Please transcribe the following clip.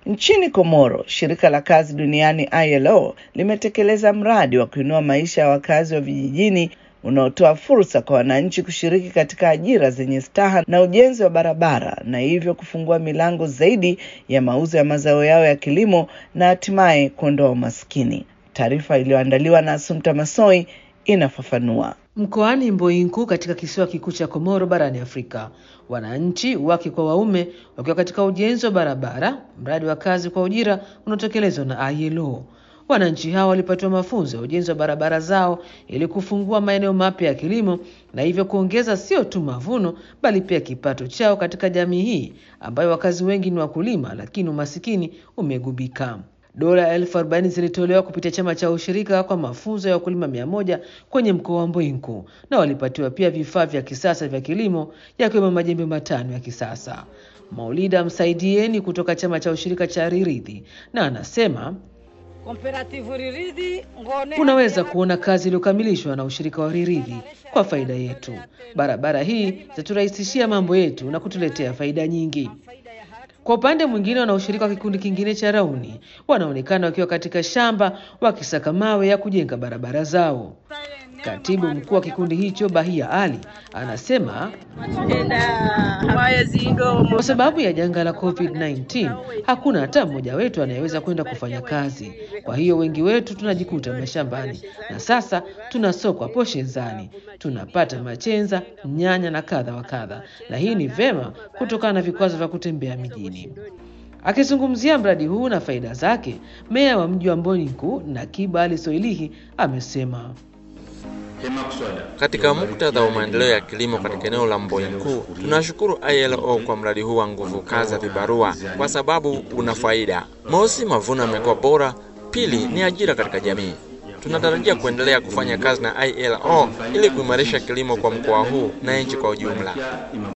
Nchini Komoro, shirika la kazi duniani ILO limetekeleza mradi wa kuinua maisha ya wakazi wa vijijini unaotoa fursa kwa wananchi kushiriki katika ajira zenye staha na ujenzi wa barabara na hivyo kufungua milango zaidi ya mauzo ya mazao yao ya kilimo na hatimaye kuondoa umaskini. Taarifa iliyoandaliwa na Asumta Masoi inafafanua. Mkoani Mboinku katika kisiwa kikuu cha Komoro barani Afrika, wananchi wake kwa waume wakiwa katika ujenzi wa barabara, mradi wa kazi kwa ujira unaotekelezwa na ILO. Wananchi hao walipatiwa mafunzo ya ujenzi wa barabara zao ili kufungua maeneo mapya ya kilimo na hivyo kuongeza sio tu mavuno bali pia kipato chao katika jamii hii ambayo wakazi wengi ni wakulima, lakini umasikini umegubika. Dola elfu arobaini zilitolewa kupitia chama cha ushirika kwa mafunzo ya wakulima mia moja kwenye mkoa wa Mbwinku, na walipatiwa pia vifaa vya kisasa vya kilimo yakiwemo majembe matano ya kisasa. Maulida Msaidieni kutoka chama cha ushirika cha Riridhi na anasema unaweza kuona kazi iliyokamilishwa na ushirika wa Riridhi kwa faida yetu. Barabara hii zitaturahisishia mambo yetu na kutuletea faida nyingi. Kwa upande mwingine, wanaoshirika wa kikundi kingine cha Rauni wanaonekana wakiwa katika shamba wakisaka mawe ya kujenga barabara zao. Katibu mkuu wa kikundi hicho Bahia Ali anasema kwa sababu ya janga la COVID-19 hakuna hata mmoja wetu anayeweza kwenda kufanya kazi. Kwa hiyo wengi wetu tunajikuta mashambani na sasa tunasokwa poshezani, tunapata machenza, nyanya na kadha wa kadha, na hii ni vema kutokana na vikwazo vya kutembea mijini. Akizungumzia mradi huu na faida zake, meya wa mji wa Mboniku Nakiba Ali Soilihi amesema katika muktadha wa maendeleo ya kilimo katika eneo la Mboinku, tunashukuru ILO kwa mradi huu wa nguvu kazi ya vibarua kwa sababu una faida. Mosi, mavuno yamekuwa bora; pili, ni ajira katika jamii. Tunatarajia kuendelea kufanya kazi na ILO ili kuimarisha kilimo kwa mkoa huu na nchi kwa ujumla.